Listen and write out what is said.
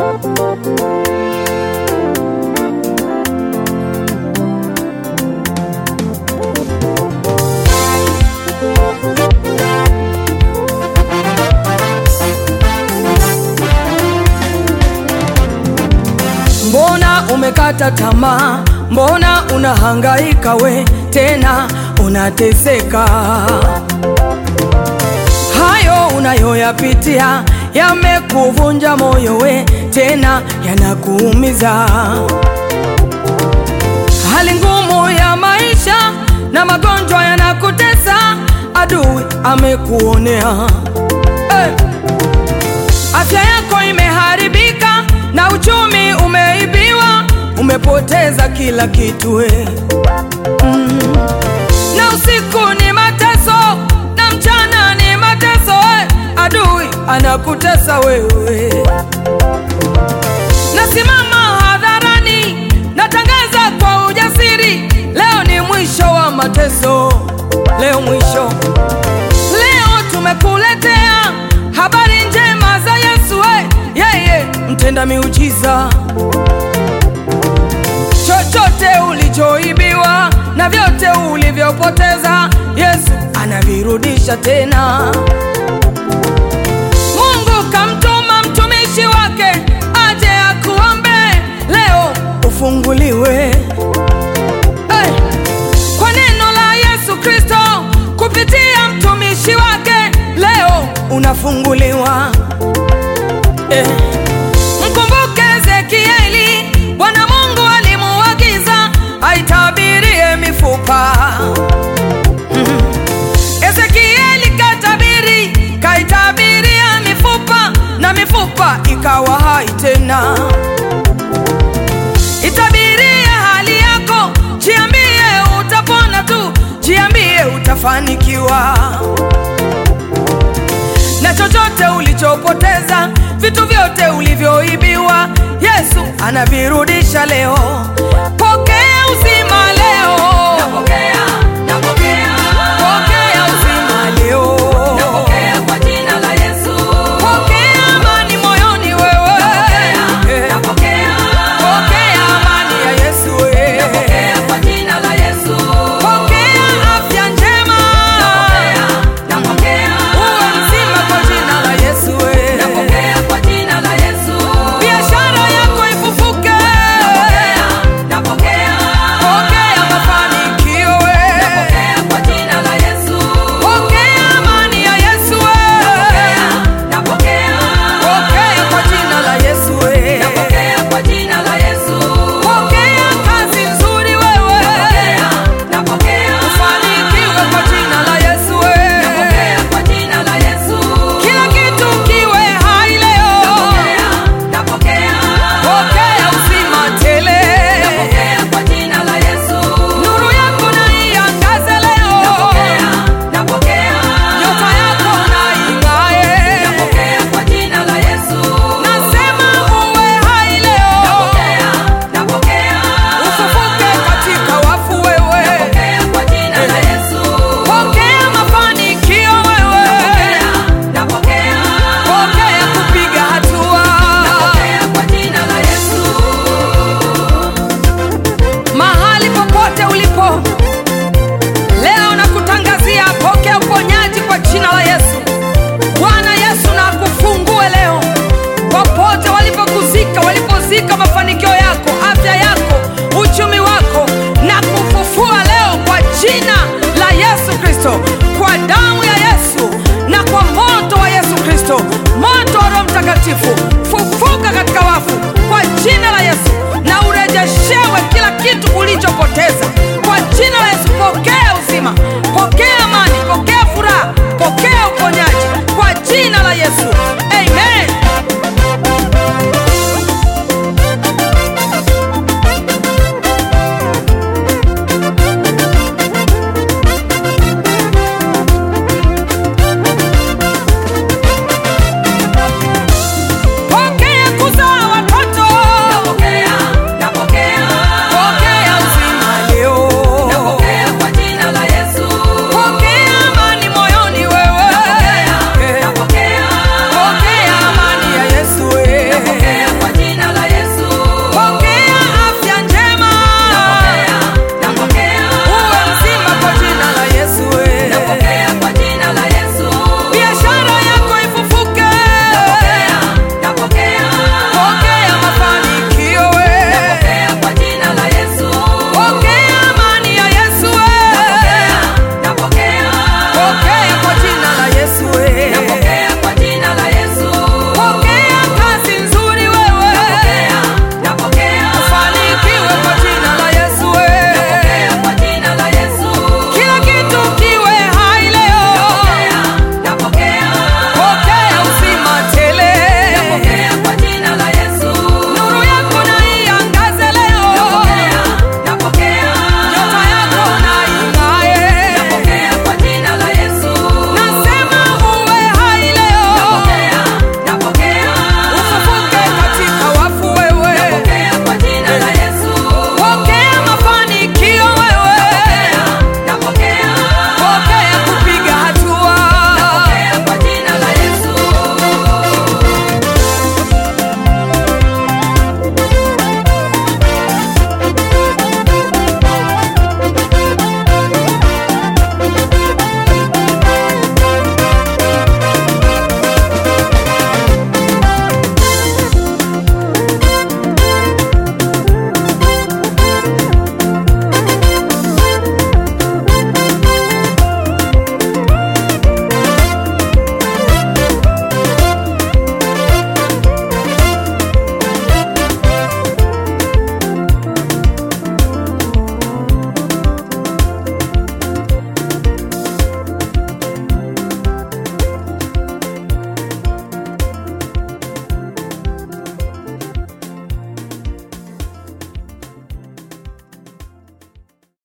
Mbona umekata tamaa? Mbona unahangaika we tena unateseka? Hayo unayoyapitia yamekuvunja moyo we tena yanakuumiza. Hali ngumu ya maisha na magonjwa yanakutesa, adui amekuonea hey. Afya yako imeharibika na uchumi umeibiwa, umepoteza kila kitu we. Mm. Na usiku ni mateso na mchana ni mateso we. Adui anakutesa wewe. Nasimama hadharani, natangaza kwa ujasiri, leo ni mwisho wa mateso, leo mwisho. Leo tumekuletea habari njema za Yesu we, yeye mtenda miujiza. Chochote ulichoibiwa na vyote ulivyopoteza, Yesu anavirudisha tena. Mungu kamtuma mtumishi wake aje akuombe leo ufunguliwe. Hey! Kwa neno la Yesu Kristo kupitia mtumishi wake leo unafunguliwa. Eh. Mkumbuke Ezekieli, Bwana Mungu alimuagiza aitabirie mifupa. Mhm. Ezekieli katabiri, kaitabiria mifupa na mifupa ikawa hai tena. Itabirie hali yako, jiambie utapona tu, jiambie utafanikiwa. Na chochote ulichopoteza, vitu vyote ulivyoibiwa, Yesu anavirudisha leo. Pokea uzima leo, Napokea, napokea, pokea uzima leo, napokea kwa jina la Yesu. pokea amani moyoni wewe, Eh, Napokea, pokea amani ya Yesu eh. napokea kwa jina la Yesu. Pokea afya njema, Napokea, uwe mzima kwa jina la Yesu eh. napokea kwa jina la Yesu. biashara yako ifufuke, Napokea, pokea mafanikio eh. napokea kwa jina la Yesu. pokea amani ya Yesu eh. Napokea, pokea kwa jina la Yesu eh. napokea kwa jina la Yesu. pokea kazi nzuri wewe, Napokea, ufanikiwe kwa jina la Yesu eh. napokea kwa jina la Yesu. kila kitu kiwe hai leo, Napokea, pokea uzima tele, napokea kwa jina la Yesu. nuru yako na iangaze leo, Napokea, nyota yako na ing'ae. napokea kwa jina la Yesu. Nasema uwe hai leo, Napokea, ufufuke katika wafu wewe, napokea kwa jina la Yesu. pokea mafanikio wewe, Napokea, pokea kupiga hatua. napokea kwa jina la Yesu. Mahali popote ulipo leo, nakutangazia pokea uponyaji kwa jina la Yesu. Bwana Yesu na akufungue leo, popote walipokuzika, walipozika mafanikio yako, afya yako, uchumi wako, na kufufua leo kwa jina la Yesu Kristo, kwa damu ya Yesu na kwa moto wa Yesu Kristo, moto wa Roho Mtakatifu